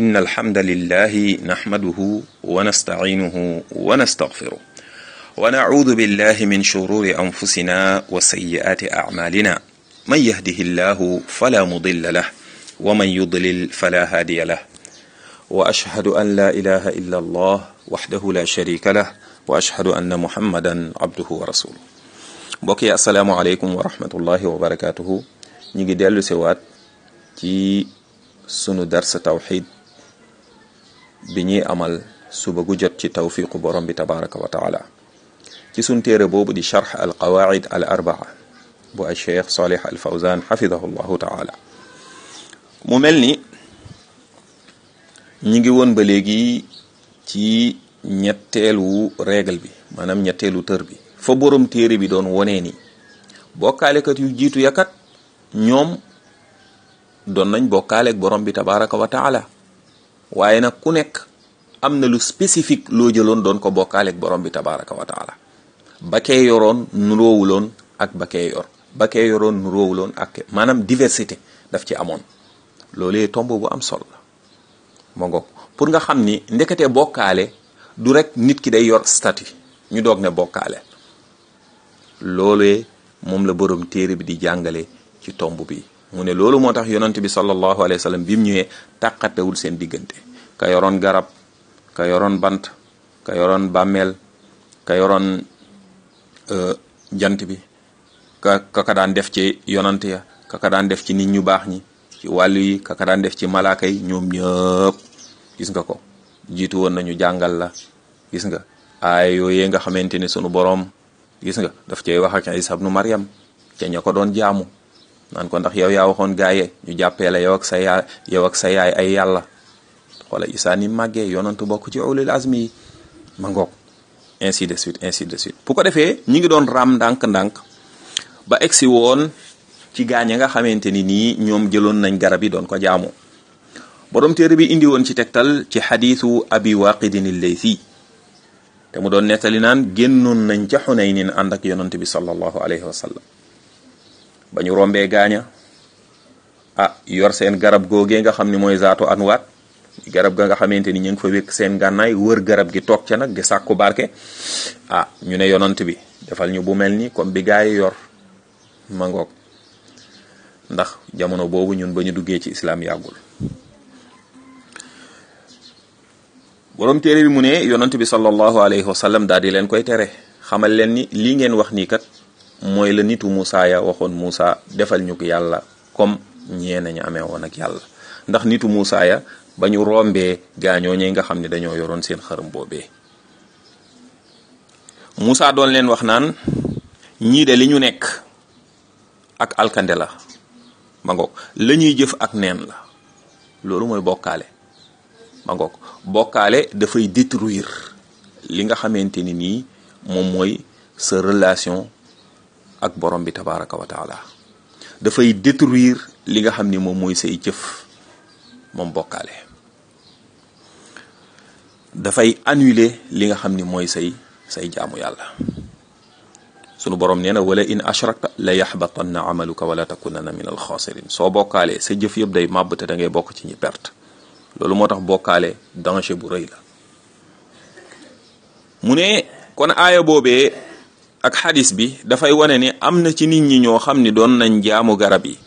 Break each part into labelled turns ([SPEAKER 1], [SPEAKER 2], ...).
[SPEAKER 1] إن الحمد لله نحمده ونستعينه ونستغفره ونعوذ بالله من شرور أنفسنا وسيئات أعمالنا من يهده الله فلا مضل له ومن يضلل فلا هادي له وأشهد أن لا إله إلا الله وحده لا شريك له وأشهد أن محمدا عبده ورسوله mbokk yi asalaamaaleykum wa rahmatullahi wa barakaatuhu ñu ngi dellu si waat ci sunu darsa tawxid bi ñuy amal suba gu jot ci tawfiqu borom bi tabaraka wa taala ci sun téere boobu di charx al qawaid al arbaa bu al cheikh salih al fawzan xafidahu llahu taala mu mel ni ñi ngi woon ba léegi ci ñetteelu règle bi maanaam ñetteelu tër bi fa borom téere bi doon wonee ni bokkaalekat yu jiitu yakat ñoom doon nañ bokkaaleeg borom bi tabaraka wa taala waaye nag ku nekk am na lu spécifique loo jëloon doon ko bokkaaleeg borom bi tabaraka wa taala ba kee yoroon nuroowuloon ak ba kee yor ba kee yoroon nuroowuloon ak maanaam diversité daf ci amoon loolee tomb bu am solo la ma ngoog pour nga xam ni ndekete bokkaale du rek nit ki day yor statut ñu doog ne bokkaale loolee moom la borom téere bi di jàngale ci tomb bi mu ne loolu moo tax yonent bi sallallahu alayhi wa sallam bi mu ñëwee tàqatewul seen diggante ka yoroon garab ka yoroon bant ka yoroon bàmmeel ka yoroon jant bi ka kaka daan def ci yonant ya kaka daan def ci nit ñu baax ñi ci wàllu yi kaka daan def ci malaaka yi ñoom ñëpp gis nga ko jiitu woon nañu jàngal la gis nga aay yooyee nga xamante ne sunu boroom gis nga daf cay wax ak Isa ibnu Maryam ca ña ko doon jaamu naan ko ndax yow yaa waxoon gaaye ñu jàppee la yow ak sa yaay yow ak sa yaay ay yàlla wala Isa ni màggee yonantu bokk ci ulul azmi yi ma ngoog ainsi de suite ainsi de suite bu ko defee ñi ngi doon ram ndànk-ndànk ba egsi woon ci gaañ nga xamante ni nii ñoom jëloon nañ garab yi doon ko jaamu borom téere bi indi woon ci tegtal ci xadiisu abi waqidin al-laythi te mu doon nettali naan génnoon nañ ca Xunaynin ànd ak yonant bi sallallahu alayhi wa sallam ba ñu rombee gaaña ah yor seen garab googee nga xam ni mooy zaatu anwaat garab ga nga xamante ni ñu ngi fa wékk seen gànnaay wër garab gi toog ca nag di sàkku barke ah ñu ne yonant bi defal ñu bu mel ni comme bi gaa yi yor ma ngoog ndax jamono boobu ñun ba ñu duggee ci islaam yàggul borom téere bi mu ne yonant bi sallallahu alayhi wa sallam daal di leen koy tere xamal leen ni lii ngeen wax nii kat mooy la nitu Moussa ya waxoon Moussa defal ñu ko yàlla comme ñee nañu amee woon ak yàlla ndax nitu Moussa ya ba ñu rombee gaañoo ñi nga xam ne dañoo yoroon seen xërëm boobee Moussa doon leen wax naan ñii de li ñu nekk ak alkande la ma ngoog la ñuy jëf ak neen la loolu mooy bokkaale ma ngoog bokkaale dafay détruire li nga xamante ni nii moom mooy sa relation ak borom bi tabaraka wa taala dafay détruire li nga xam ni moom mooy say jëf moom bokkaale dafay annuler li nga xam ni mooy say say jaamu yàlla sunu borom nee na wala in ashrakta la yaxbatanna amaluka wala takunanna min alxaasirin soo bokkaalee sa jëf yëpp day màbb te da ngay bokk ci ñi perte loolu moo tax bokkaale danger bu rëy la mu ne kon aaya boobee ak xadis bi dafay wane ni am na ci nit ñi ñoo xam ni doon nañ jaamu garab yi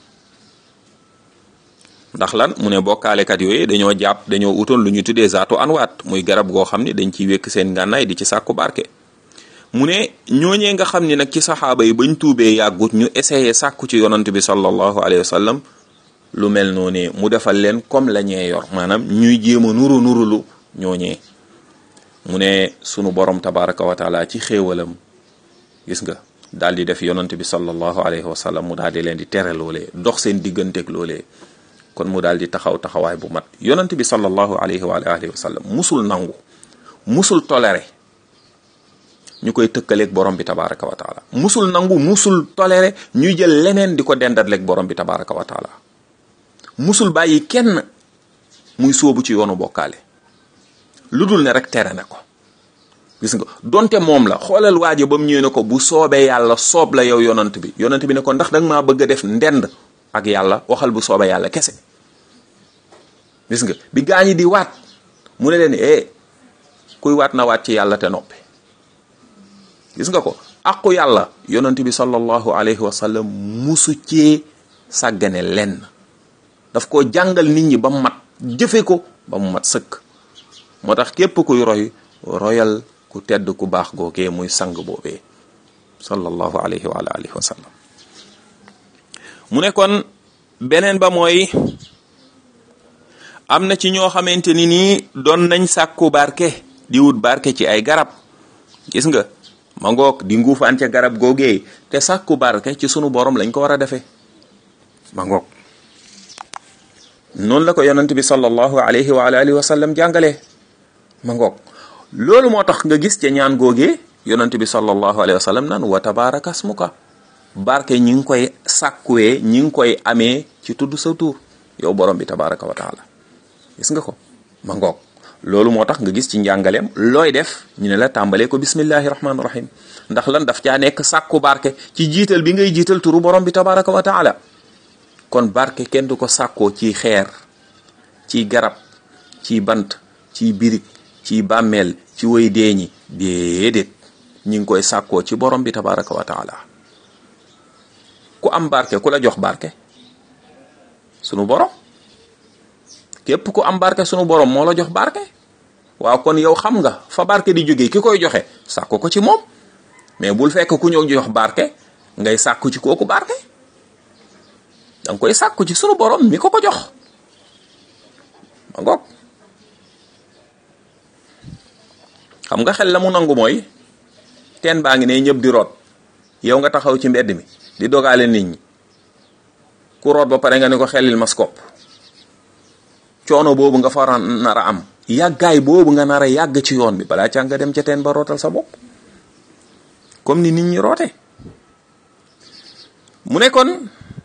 [SPEAKER 1] ndax lan mu ne bokkaalekat yooyu dañoo jàpp dañoo utoon lu ñu tuddee zaatu anwaat muy garab goo xam ni dañ ciy wékk seen ngànnaay di ci sàkku barke mu ne ñooñee nga xam ni nag ci saxaaba yi bañ tuubee yàggut ñu essayé sàkku ci yonant bi sallallahu alayhi wa sallam lu mel noonu mu defal leen comme la ñee yor maanaam ñuy jéem a nuru nurulu ñooñee mu ne sunu borom tabaraka wa taala ci xéewalam gis nga daal di def yonant bi sallallahu alayhi wa sallam mu daal di leen di tere loolee dox seen digganteeg loolee kon mu daal di taxaw taxawaay bu mat yonant bi sallallahu alayhi wa alihi wa sallam musul nangu musul toléré ñu koy tëkkaleeg borom bi tabaraka wa taala musul nangu musul toléré ñuy jël leneen di ko dendatleeg borom bi tabaraka wa taala musul bàyyi kenn muy sóobu ci yoonu bokkaale lu dul ne rek tere na ko gis nga donte moom la xoolal waajo ba mu ñëwee ne ko bu soobee yàlla soob la yow yonant bi yonant bi ne ko ndax danga maa bëgg a def ndend ak yàlla waxal bu soobee yàlla kese gis nga bi gaañi di waat mu ne leen eh kuy waat na waat ci yàlla te noppi gis nga ko aqu yàlla yonent bi sallallahu alayhi wa sallam musu cee sàggane lenn daf ko jàngal nit ñi ba mu mat jëfe ko ba mu mat sëkk moo tax képp kuy roy royal ku tedd ku baax googee muy sang boobee sallallahu alayhi wa alihi wa sallam mu ne kon beneen ba mooy am na ci ñoo xamante ni nii doon nañ sàkku barke di wut barke ci ay garab gis nga ma ngoog di nguufaan ca garab googee te sàkku barke ci sunu borom lañ ko war a defee ma ngoog noonu la ko yonent bi sallallahu alayhi wa alihi wa sallam jàngalee ma ngoog loolu moo tax nga gis ca ñaan googee yonent bi sallallahu alayhi wa sallam naan wa tabaraka asmuka barke ñi ngi koy sàkkuwee ñi ngi koy amee ci tudd sa tur yow borom bi tabaraka wa taala gis nga ko ma ngoog loolu moo tax nga gis ci njàngaleem looy def ñu ne la tàmbalee ko bismillahi rahmaani rahim ndax lan daf caa nekk sàkku barke ci jiital bi ngay jiital turu borom bi tabaraka wa taala kon barke kenn du ko sàkkoo ci xeer ci garab ci bant ci birig ci bàmmeel ci way deeñi déedéet ñi ngi koy sàkkoo ci borom bi tabaraka wa taala ku am barke ku la jox barke sunu borom képp ku am barke sunu borom moo la jox barke waaw kon yow xam nga fa barke di jógee ki koy joxe sàkku ko ci moom mais bul fekk ku ñëw jox barke ngay sàkku ci kooku barke danga koy sàkku ci sunu borom mi ko ko jox ma ngoog xam nga xel la mu nangu mooy teen baa ngi ne ñëpp di root yow nga taxaw ci mbedd mi di dogaale nit ñi ku root ba pare nga ne ko xelil maskop coono boobu nga fa nar a am yàggaay boobu nga nar a yàgg ci yoon bi balaa ca nga dem ca teen ba rootal sa bopp comme ni nit ñi roote mu ne kon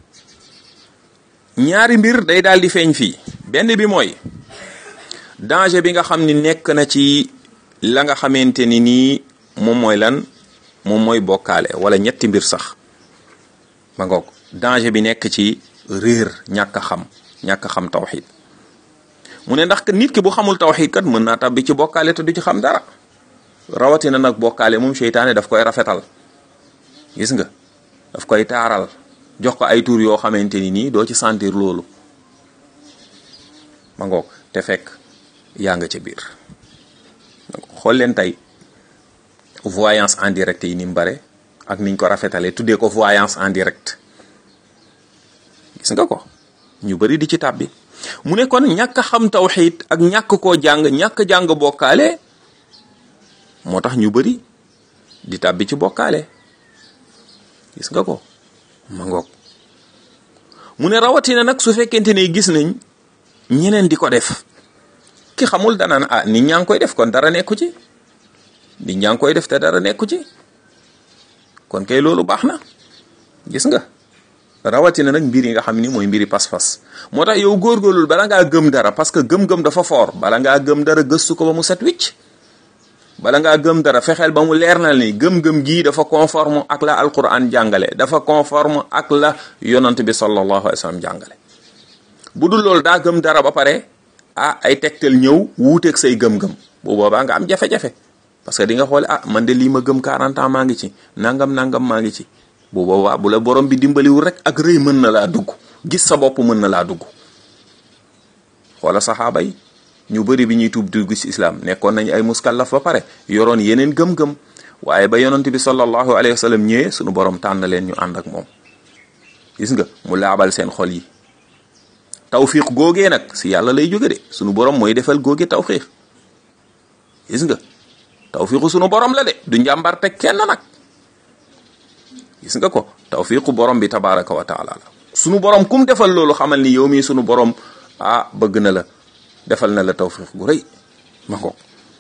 [SPEAKER 1] ñaari mbir day daal di feeñ fii benn bi mooy danger bi nga xam ni nekk na ci la nga xamante ni nii moom mooy lan moom mooy bokkaale wala ñetti mbir sax ma ngoog danger bi nekk ci réer ñàkk a xam ñàkk a xam tawxid mu ne ndax nit ki bu xamul tawxid kat mën naa tabbi ci bokkaale te du ci xam dara rawatina nag bokkaale moom seytaane daf koy rafetal gis nga daf koy taaral jox ko ay tur yoo xamante ni nii doo ci sentir loolu ma ngoog te fekk yaa nga ca biir xool leen tey voyance en direct yi ni mu bare ak niñ ko rafetalee tuddee ko voyance en direct gis nga ko ñu bari di ci tàbbi mu ne kon ñàkk a xam tawxiid ak ñàkk koo jàng ñàkk jàng bokkaale moo tax ñu bari di tàbbi ci bokkaale gis nga ko ma ngoog mu ne rawatina nag su fekkente ne gis nañ ñeneen di ko def ki xamul danaan ah nit ñaa ngi koy def kon dara nekku ci nit ñaa ngi koy def te dara nekku ci kon kay loolu baax na gis nga rawatina nag mbir yi nga xam ni mooy mbiri pas-pas moo tax yow góorgóorlul bala ngaa gëm dara parce que gëm-gëm dafa foor bala ngaa gëm dara gëstu ko ba mu set wicc bala ngaa gëm dara fexeel ba mu leer na ni gëm-gëm gii dafa conforme ak la alquran jàngale dafa conforme ak la yonant bi sallallahu alayhi wa sallam jàngale bu dul loolu daa gëm dara ba pare ah ay tegtal ñëw wuuteeg say gëm-gëm bu boobaa nga am jafe-jafe parce que di nga xoole ah man de lii ma gëm 40 ans maa ngi ci nangam nangam maa ngi ci bu boobaa bu la borom bi dimbaliwul rek ak rëy mën na laa dugg gis sa bopp mën na laa dugg xoola saxaaba yi ñu bëri bi ñuy tuub dugg ci islam nekkoon nañ ay muskallaf ba pare yoroon yeneen gëm-gëm waaye ba yonent bi sallallahu alayhi wa sallam ñëwee sunu borom tànn leen ñu ànd ak moom gis nga mu laabal seen xol yi tawfiq googee nag si yàlla lay jóge de sunu borom mooy defal googe tawfiq gis nga tawfiqu sunu borom la de du njàmbarte kenn nag gis nga ko tawfiqu borom bi tabaraka wa taala la sunu borom kum defal loolu xamal ni yow mii sunu borom ah bëgg na la defal na la tawfiq gu rëy ma ko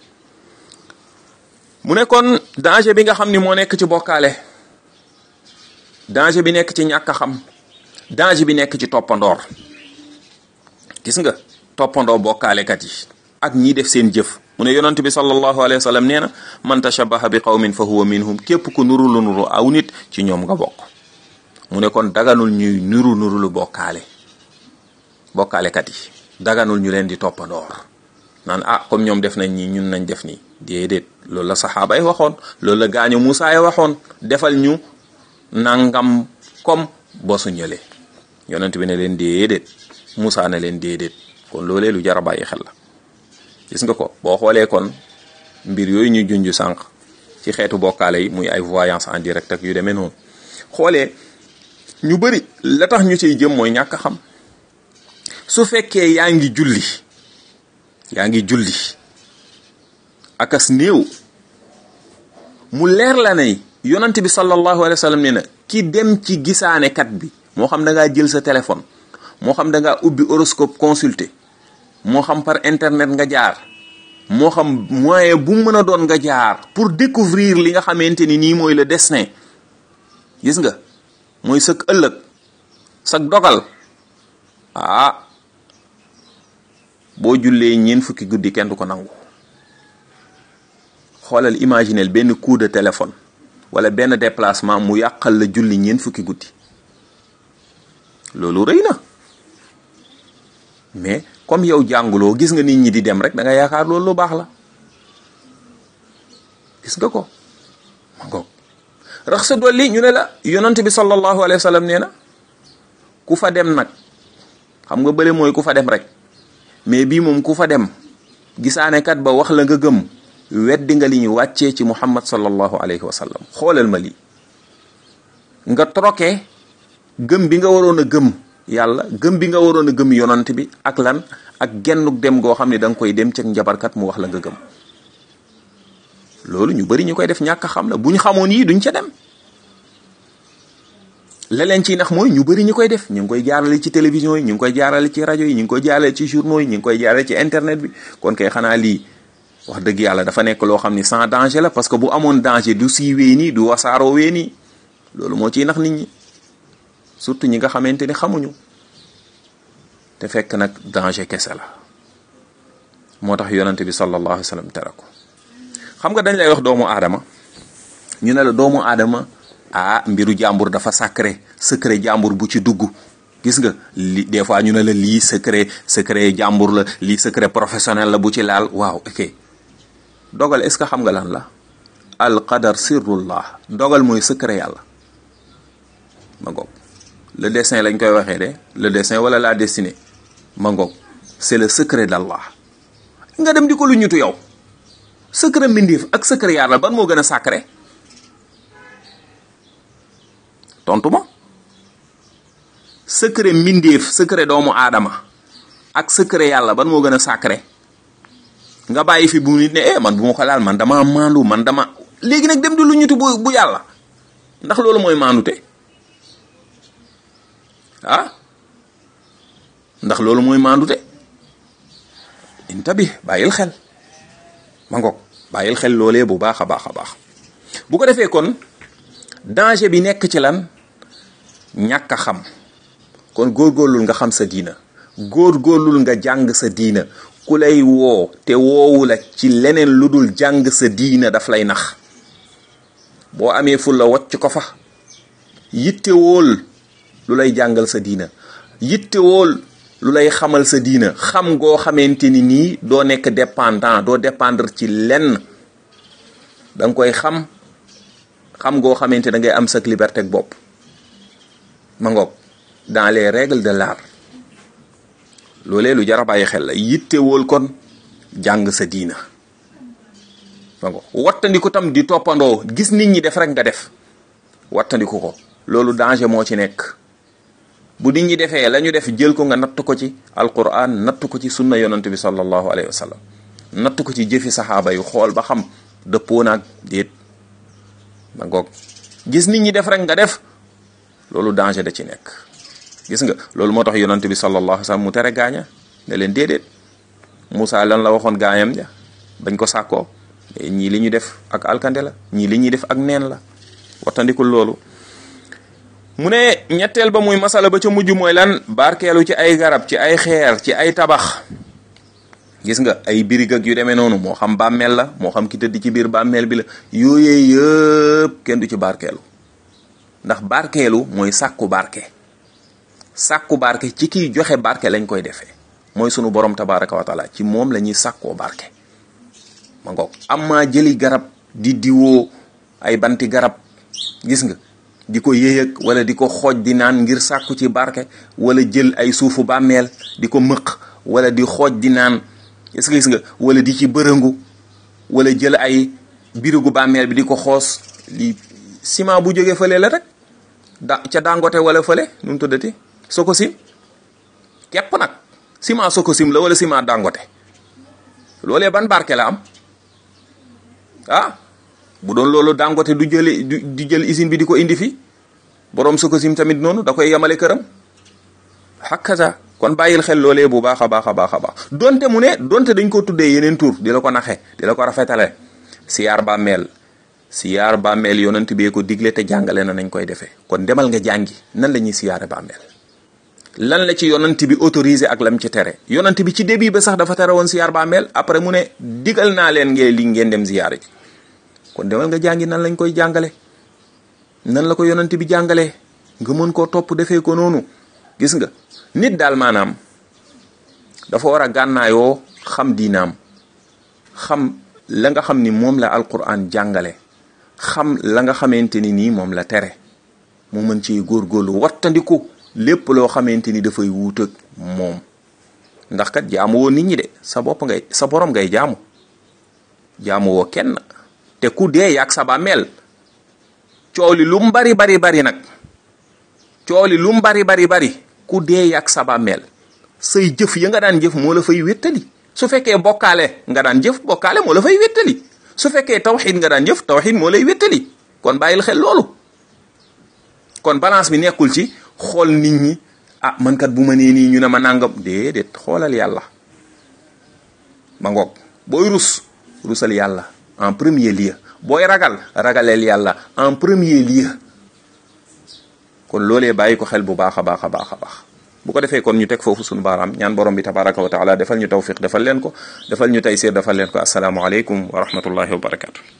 [SPEAKER 1] mu ne kon danger bi nga xam ni moo nekk ci bokkaale danger bi nekk ci ñàkk a xam danger bi nekk ci toppandoor gis nga toppandoo bokkaalekat yi ak ñi def seen jëf mu ne yonent bi sallallahu alayhi wa sallam nee na man tashabaha bi qawmin fa huwa minhum képp ku nuru lu nuru aw nit ci ñoom nga bokk mu ne kon daganul ñuy nuru nuru lu bokkaale bokkaalekat yi daganul ñu leen di toppandoor naan ah comme ñoom def nañ ñi ñun nañ def nii déedéet loolu la saxaaba yi waxoon loolu la gaañu Moussa yi waxoon defal ñu nangam comme bosu ñële yonent bi ne leen déedéet Moussa ne leen déedéet kon loolee lu jar a bàyyi xel la gis nga ko boo xoolee kon mbir yooyu ñu junj sànq ci xeetu bokkaale yi muy ay voyance en direct ak yu demee noonu xoolee ñu bëri la tax ñu ciy jëm mooy ñàkk xam su fekkee yaa ngi julli yaa ngi julli akas néew mu leer la ne yonent bi sallallahu alayhi wa sallam nee na ki dem ci gisaanekat bi moo xam da ngaa jël sa téléphone moo xam da ngaa ubbi horoscope consulter moo xam par internet nga jaar moo xam moyen bu mën a doon nga jaar pour découvrir li nga xamante ni nii mooy le destin gis nga mooy sëg ëllëg sag dogal ah boo jullee ñeent fukki guddi kenn du ko nangu xoolal imaginel benn coup de téléphone wala benn déplacement mu yàqal la julli ñeent fukki guddi loolu rëy na mais comme yow jànguloo gis nga nit ñi di dem rek da nga yaakaar loolu lu baax la gis nga ko ma ngoog rax sa dolli ñu ne la yonent bi sallallahu alayhi wa sallam nee na ku fa dem nag xam nga bële mooy ku fa dem rek mais bii moom ku fa dem gisaane kat ba wax la nga gëm weddi nga li ñu wàccee ci muhammad sallallahu alayhi wa sallam xoolal ma lii nga troqué gëm bi nga waroon a gëm yàlla gëm bi nga waroon a gëm yonant bi ak lan ak gennuk dem goo xam ne da nga koy dem ci njabarkat mu wax la nga gëm loolu ñu bari ñu koy def ñàkk xam la bu ñu xamoon yii duñ ca dem la leen ciy nax mooy ñu bari ñu koy def ñu ngi koy jaarale ci télévision yi ñu ngi koy jaarale ci rajo yi ñu ngi koy jaarale ci journaux yi ñu ngi koy jaarale ci internet bi kon kay xanaa lii wax dëgg yàlla dafa nekk loo xam ni sans danger la parce que bu amoon danger du siiwee nii du wasaaroo wee nii loolu moo ciy nax nit ñi surtout ñi nga xamante ni xamuñu te fekk nag danger kese la moo tax yonante bi sallallahu alayhi wa sallam tere ko xam nga dañ lay wax doomu aadama ñu ne la doomu aadama ah mbiru jàmbur dafa sacré secret jàmbur bu ci dugg gis nga li des fois ñu ne la lii secret secret jàmbur la lii secret professionnel la bu ci laal waaw ok dogal est ce que xam nga lan la al qadar sirrullah dogal mooy secret yàlla ma ngoog le destin lañ koy waxee de le destin wala la destinée ma ngoog c'est le secret d'Allah nga dem di ko lu ñutu yow secret mbindeef ak secret yàlla ban moo gën a sacré tontu ma secret mbindeef secret doomu aadama ak secret yàlla ban moo gën a sacré nga bàyyi fi bu nit ne eh man bu ma ko laal man dama maandu man dama léegi nag dem di lu ñutu bu bu yàlla ndax loolu mooy maandute ah ndax loolu mooy maandute intabi bàyyil xel ma ngoog bàyyil xel loolee bu baax a baax a baax bu ko defee kon danger bi nekk ci lan ñàkk a xam kon góorgóorlul nga xam sa diina góorgóorlul nga jàng sa diina ku lay woo te woowu la ci leneen lu dul jàng sa diina daf lay nax boo amee ful la wocc ko fa yittewóol lu lay jàngal sa diina yittewóol lu lay xamal sa diina xam goo xamante ni nii doo nekk dépendant doo dépendre ci lenn da nga koy xam xam goo xamante da ngay am sa liberté ak bopp ma ngoog dans les règles de l'art loolee lu jar a bàyyi xel la yittewóol kon jàng sa diina ma ngoog wattandiku tam di toppandoo gis nit ñi def rek nga def wattandiku ko loolu danger moo ci nekk bu nit ñi defee la ñu def jël ko nga natt ko ci alquran natt ko ci sunna yonant bi sallallahu alayhi wa sallam natt ko ci jëfi saxaaba yu xool ba xam dëppoo naag déet ma ngoog gis nit ñi def rek nga def loolu danger da ci nekk gis nga loolu moo tax yonant bi sallallahu alayhi wa sallam mu tere gaaña ne leen déedéet Moussa lan la waxoon gaañam ja bañ ko sàkkoo ñii li ñu def ak alkande la ñii li ñuy def ak neen la wattandikul loolu mu ne ñetteel ba muy masala ba ca mujj mooy lan barkeelu ci ay garab ci ay xeer ci ay tabax gis nga ay birig ak yu demee noonu moo xam bàmmeel la moo xam ki tëdd ci biir bàmmeel bi la yooyee yëpp kenn du ci barkeelu ndax barkeelu mooy sàkku barke sàkku barke ci kiy joxe barke lañ koy defee mooy sunu borom tabaraka wa taala ci moom la ñuy sàkkoo barke ma ngoog amma jëli garab di diwoo ay banti garab gis nga di ko yéyëg wala di ko xooj di naan ngir sàkku ci barke wala jël ay suufu bàmmeel di ko mëq wala di xooj di naan gis nga gis nga wala di ci bërëngu wala jël ay birigu bàmmeel bi di ko xoos li ciment bu jógee fële la rek da ca dangote wala fële nu mu tuddati Sococim képp nag ciment Sococim la wala ciment dangote loolee ban barke la am ah bu doon loolu dangote du jële du jël usine bi di ko indi fi borom Sococim tamit noonu da koy yemale këram hakaza kon bàyyil xel loolee bu baax a baax a baax a baax donte mu ne donte dañ ko tuddee yeneen tur di la ko naxe di la ko rafetale siyaar bàmmeel siyaar bàmmeel yonent bee ko digle te jàngale na nañ koy defee kon demal nga jàngi nan la ñuy siyaare bàmmeel lan la ci yonent bi autorisé ak lam ci tere yonent bi ci début ba sax dafa tere woon siyaar bàmmeel après mu ne digal naa leen ngeen li ngeen dem siyaare ji kon demal nga jàngi nan lañ koy jàngale nan la ko yonent bi jàngalee nga mën koo topp defee ko noonu gis nga nit daal maanaam dafa war a gànnaayoo xam diinaam xam la nga xam ni moom la alquran jàngale xam la nga xamante ni nii moom la tere mu mën ci góorgóorlu wattandiku lépp loo xamante ni dafay wuut ak moom ndax kat jaamu woo nit ñi de sa bopp ngay sa borom ngay jaamu jaamu woo kenn te ku dee yàgg sa bàmmeel coow li lu mu bari bari bari nag coow li lu mu bari bari bari ku dee yàgg sa bàmmeel say jëf ya nga daan jëf moo la fay wéttali su fekkee bokkaale nga daan jëf bokkaale moo la fay wéttali su fekkee tawxid nga daan jëf tawxid moo lay wéttali kon bàyyil xel loolu kon balance bi nekkul ci xool nit ñi ah man kat bu ma nee nii ñu ne ma nangam déedéet xoolal yàlla ma ngoog booy rus rusal yàlla en premier lieu booy ragal ragaleel yàlla en premier lieu kon loolee bàyyi ko xel bu baax a baax a baax a baax bu ko defee kon ñu teg foofu suñu baaraam ñaan borom bi tabaraka wa taala defal ñu tawfiq defal leen ko defal ñu taysir defal leen ko asalaamualeykum wa rahmatullahi wa barakatu